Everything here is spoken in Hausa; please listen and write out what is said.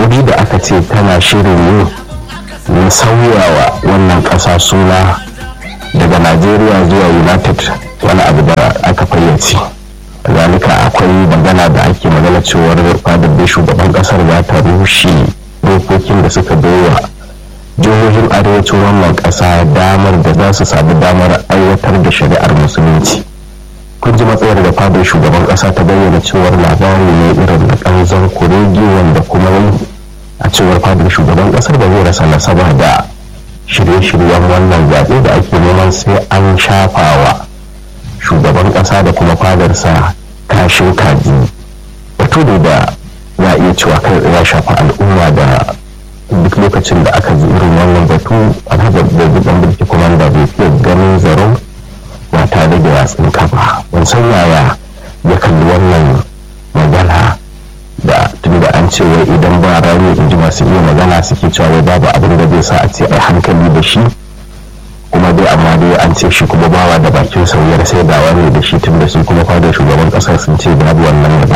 yunkuri da aka ce tana shirin yi na sauyawa wannan ƙasa suna daga najeriya zuwa united wani abu da aka fayyace zalika akwai magana da ake magana cewar fadar da shugaban kasar za ta rushe dokokin da suka baiwa jihohin arewacin wannan kasa damar da za su sami damar aiwatar da shari'ar musulunci kun ji matsayar da fadar shugaban kasa ta bayyana cewar labari ne irin na kanzon kuregi wanda kuma a cewar fadar shugaban kasar ba zai rasa nasaba da shirye-shiryen wannan zaɓe da ake neman sai an shafawa shugaban ƙasa da kuma fadarsa kashin kaji batu ne da za a iya cewa kai ya shafa al'umma da duk lokacin da aka ji irin wannan batu alhajar da gidan mulki kuma da bai fiye ganin zaro ba tare da yatsun kafa ban san yaya ya kalli wannan magana da tun da an ce wai idan ba rani in ji masu iya magana suke cewa wai babu abin da zai sa a ce ai hankali da shi kuma dai amma dai an ce shi kuma bawa da bakin sauyar sai dawa ne da shi tun da su kuma fadar shugaban kasar sun ce babu wannan da